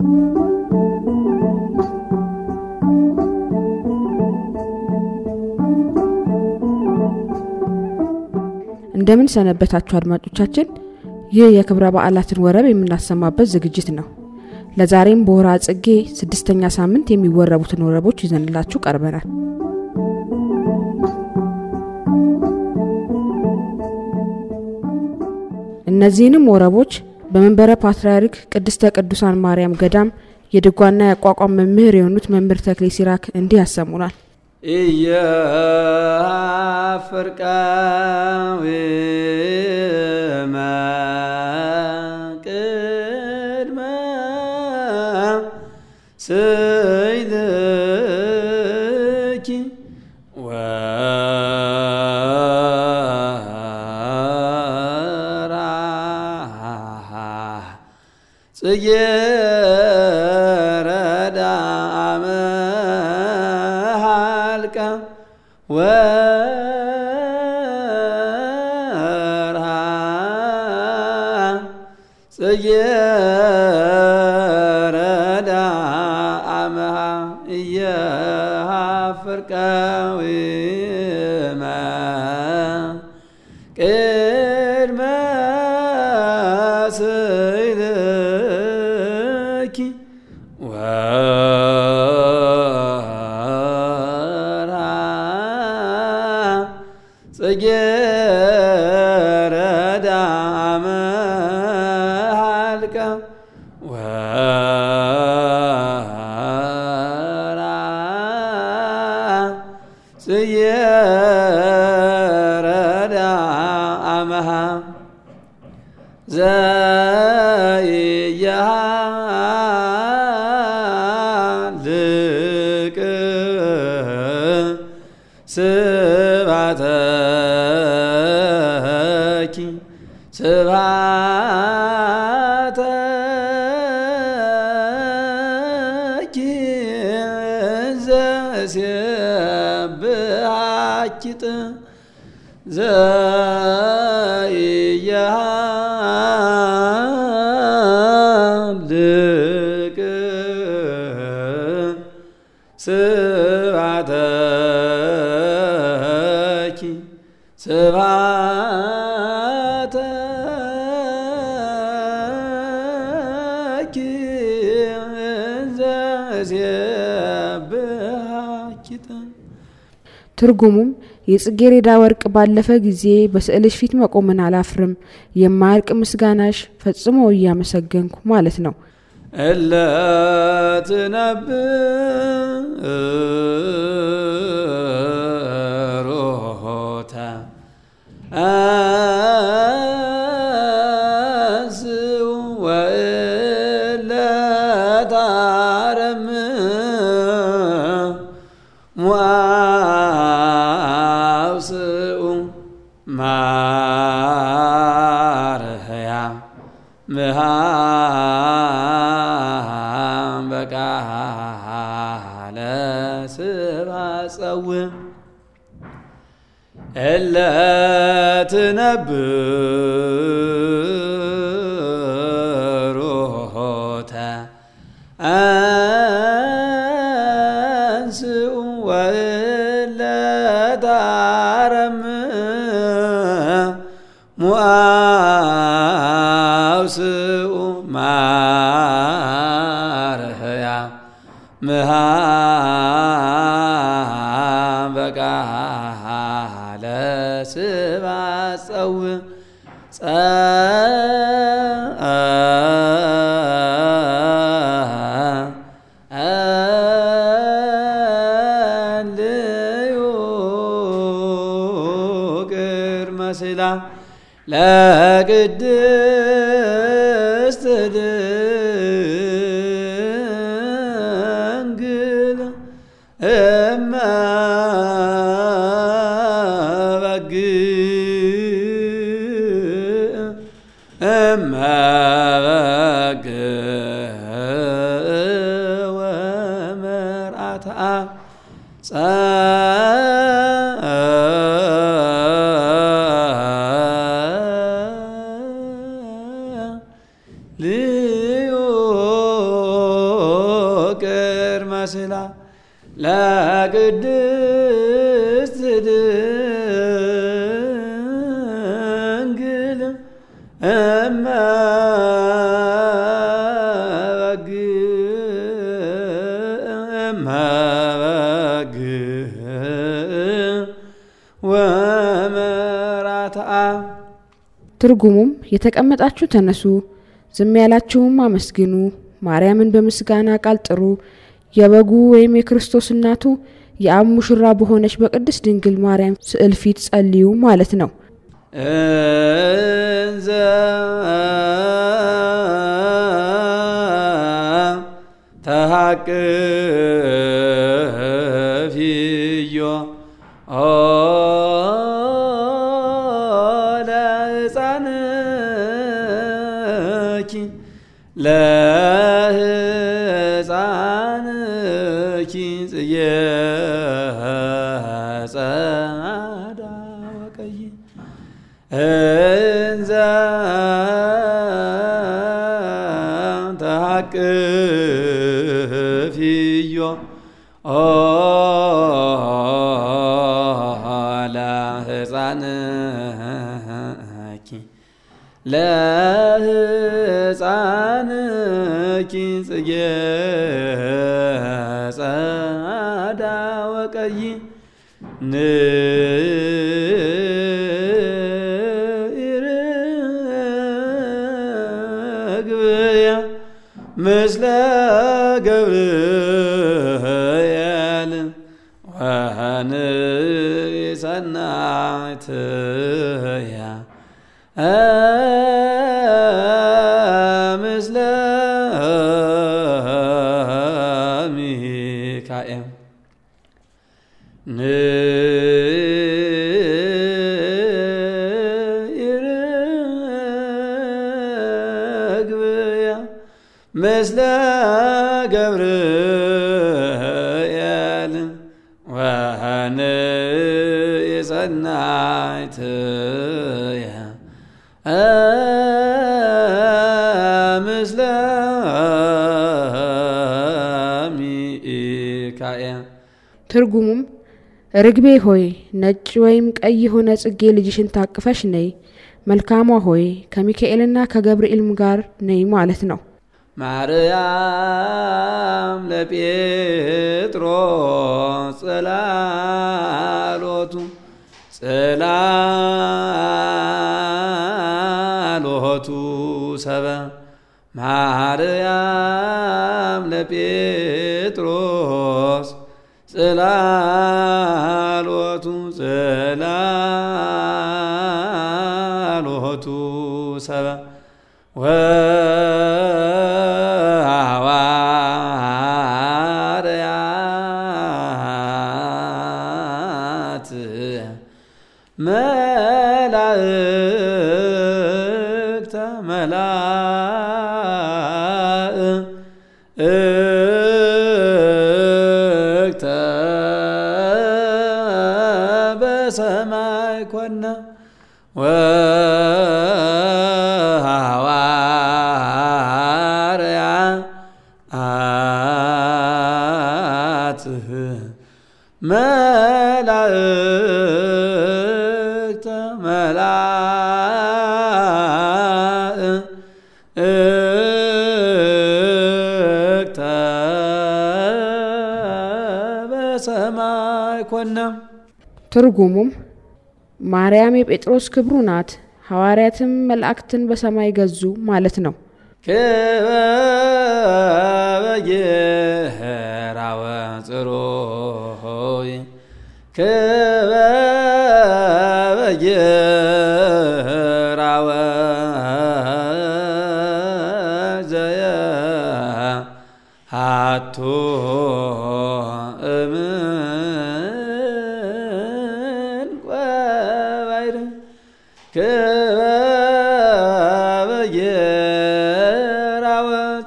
እንደምን ሰነበታችሁ አድማጮቻችን። ይህ የክብረ በዓላትን ወረብ የምናሰማበት ዝግጅት ነው። ለዛሬም በወርሃ ጽጌ ስድስተኛ ሳምንት የሚወረቡትን ወረቦች ይዘንላችሁ ቀርበናል። እነዚህንም ወረቦች በመንበረ ፓትርያርክ ቅድስተ ቅዱሳን ማርያም ገዳም የድጓና የአቋቋም መምህር የሆኑት መምህር ተክሌ ሲራክ እንዲህ ያሰሙናል። ኢየፍርቃዊመ ቅድመ ስይልኪ ወራሃ ጽጌ ረዳመ ሃልቀ ወርሃ ጽጌ ረዳመሃ ኢየፍርቃዊመ ቅድመ ስይልኪ ወርሃ ጽጌ ረዳመ ሃልቀ ወርሃ ጽጌ ረዳመሃ ዘኢያልቅ ስባተኪ ስባተኪ ዘሴብሐኪ ዘኢያልቅ ስባተኪ ስባተኪ ዘሴብሐኪ ትርጉሙም የጽጌሬዳ ወርቅ ባለፈ ጊዜ በስዕልሽ ፊት መቆምን አላፍርም፣ የማያልቅ ምስጋናሽ ፈጽሞ እያመሰገንኩ ማለት ነው። እለ ትነብሮታ አንስኡ ወእለ ታረም ሙአብስኡ ማርህያ ምሃም በቃለ ስባጸውም እለ ትነብሮተ አንስኡ ወእለ ታረም ሙአብስኡ ማርህያ ምሃም በቃለ ስባጸውም ጸልዩ ቅድመ ስላ ለቅድስት ድንግል እመ በግዕ እመ በግዕ ወመርዓታ ጸልዩ መስላ ለቅድስት ድንግል እመ ወመራትአ ትርጉሙም የተቀመጣችሁ ተነሱ፣ ዝም ያላችሁም አመስግኑ፣ ማርያምን በምስጋና ቃል ጥሩ፣ የበጉ ወይም የክርስቶስ እናቱ የአብ ሙሽራ በሆነች በቅድስት ድንግል ማርያም ስዕል ፊት ጸልዩ ማለት ነው። እንዘ ተሃቅፍዮ ለሕፃንኪ ለሕፃንኪ ጽጌ ጸዳ ወቀይ እንዘ ተሃቅፍዮ ለሕፃንኪ ለሕፃንኪ ጽጌ ጸዳ ወቀይ ንርግብያ ምስለ ገብርኤል ወንሰናይትያ ምስለ ሚካኤል ንርግብያ ምስለ ገብርኤል ወንሰናይትያ ምስለ ሚካኤል ትርጉሙም ርግቤ ሆይ ነጭ ወይም ቀይ የሆነ ጽጌ ልጅሽን ታቅፈሽ ነይ፣ መልካሟ ሆይ ከሚካኤልና ከገብርኤልም ጋር ነይ ማለት ነው። ማርያም ለጴጥሮስ ጽላሎቱ ጽላሎቱ ሰበ ማርያም ለጴጥሮስ ጽላሎቱ ጽላሎቱ ሰበ ወሐዋርያት መላእክተ መላእክተ በሰማይ ኮነ ወሐዋርያት መላእክተ መላእክተ በሰማይ ኮነ ትርጉሙም ማርያም የጴጥሮስ ክብሩ ናት፣ ሐዋርያትም መላእክትን በሰማይ ገዙ ማለት ነው። ክበበጌራወ ጽሩይ ክበበጌራወ ዘየ ሃቱ እምን ቆባይር ክበበጌራወ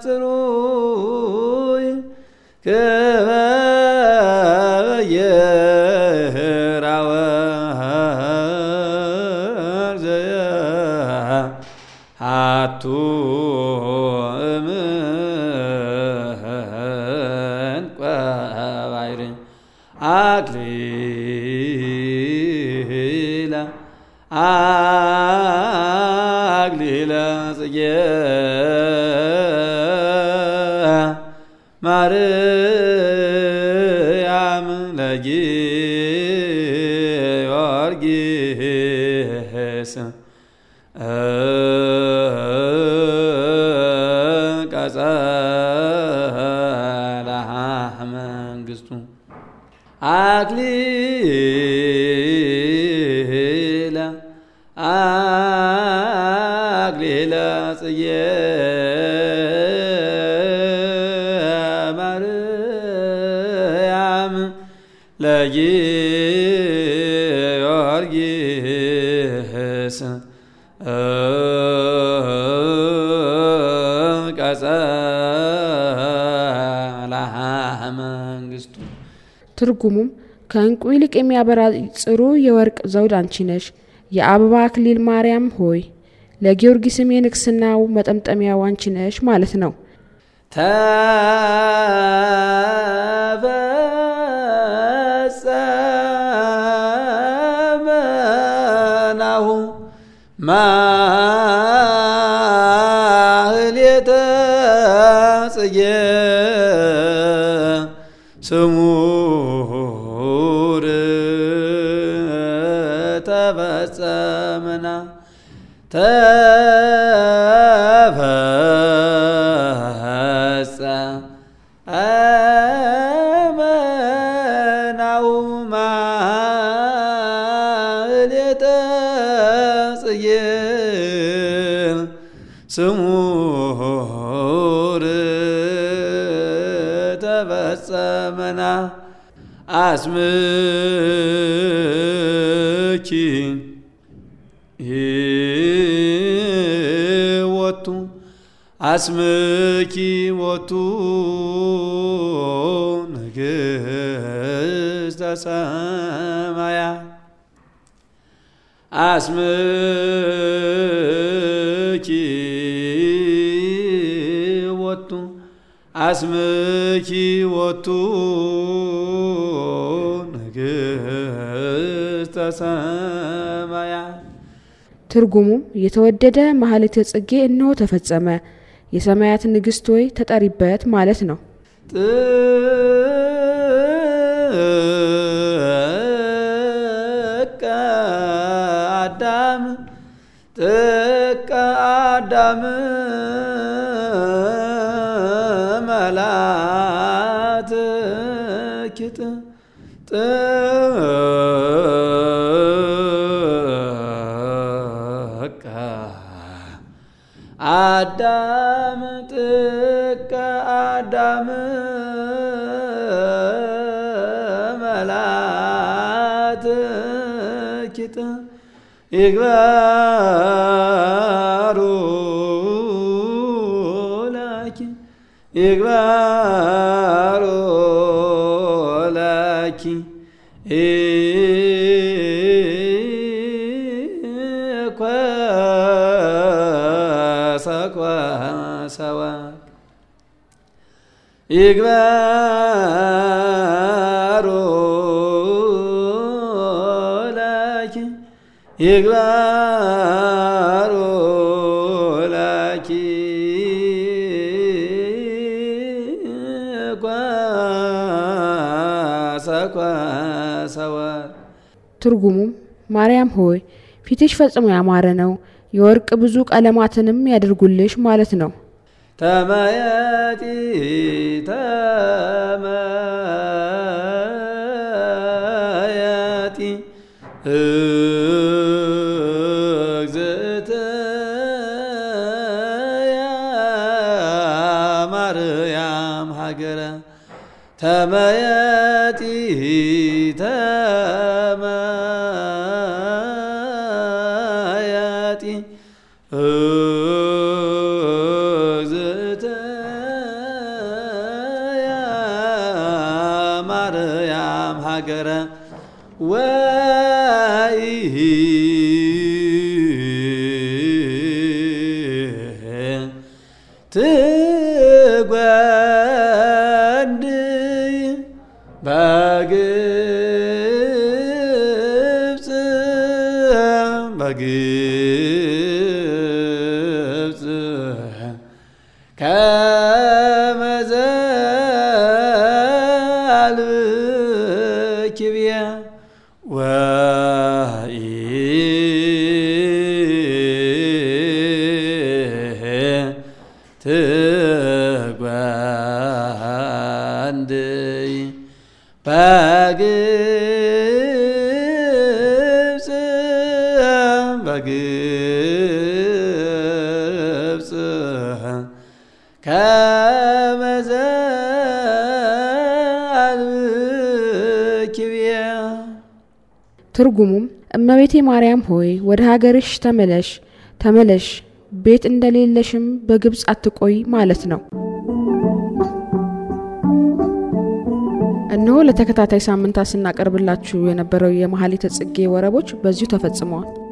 ጽሩይ ክበበጌራወ ዘየ ሃቱ እምን ማርያም ለጊዮርጊስ ቀጸላ መንግስቱ አክሊለ አክሊለ ጽጌ ማርያም ለጊዮርጊስ ቀጸላ መንግስቱ ትርጉሙም ከእንቁ ይልቅ የሚያበራ ጽሩ የወርቅ ዘውድ አንቺ ነሽ፣ የአበባ አክሊል ማርያም ሆይ ለጊዮርጊስም የንግስናው መጠምጠሚያው አንቺ ነሽ ማለት ነው። ተፈጸመ ናሁ ማህሌተ ጽጌ ስሙር ተፈጸመና ተፈጸመ ናሁ ማህሌተ ጽጌ ስሙር ተፈጸመና አስምኪ ወቱ አስምኪ ወቱ ንግሥተ ሰማያ አስምኪ ወቱ አስምኪ ወቱ ንግሥተ ሰማያ ትርጉሙም የተወደደ ማህሌተ ጽጌ እነሆ ተፈጸመ፣ የሰማያት ንግሥት ሆይ ተጠሪበት ማለት ነው። ጥቀ አዳም ጥቀ አዳም መላት ኪጥ ጥቀ አዳም ጥቀ አዳም መላት ኪጥ ይግባሩ ላኪ ይግባሩ ላኪ ኮሰኮሰዋ ይግባሩ ላኪ ይግባሩ ላኪ ኮሰኮሰዋ ትርጉሙም ማርያም ሆይ ፊትሽ ፈጽሞ ያማረ ነው፣ የወርቅ ብዙ ቀለማትንም ያደርጉልሽ ማለት ነው። ተመየጢ ተመየጢ እግዝእትየ ማርያም ሀገረ ተመየጢ ተመየጢ እግዝእትየ ማርያም ሀገረ ወይ ትጓንድይ በግብፅ በግብፅ ከመዘ እንድይ በግብፅ በግብፅ ከመዘ አልብኪብየ ትርጉሙም እመቤቴ ማርያም ሆይ ወደ ሀገርሽ ተመለሽ ተመለሽ ቤት እንደሌለሽም በግብፅ አትቆይ ማለት ነው። እነሆ ለተከታታይ ሳምንታት ስናቀርብላችሁ የነበረው የመኃልየ ጽጌ ወረቦች በዚሁ ተፈጽመዋል።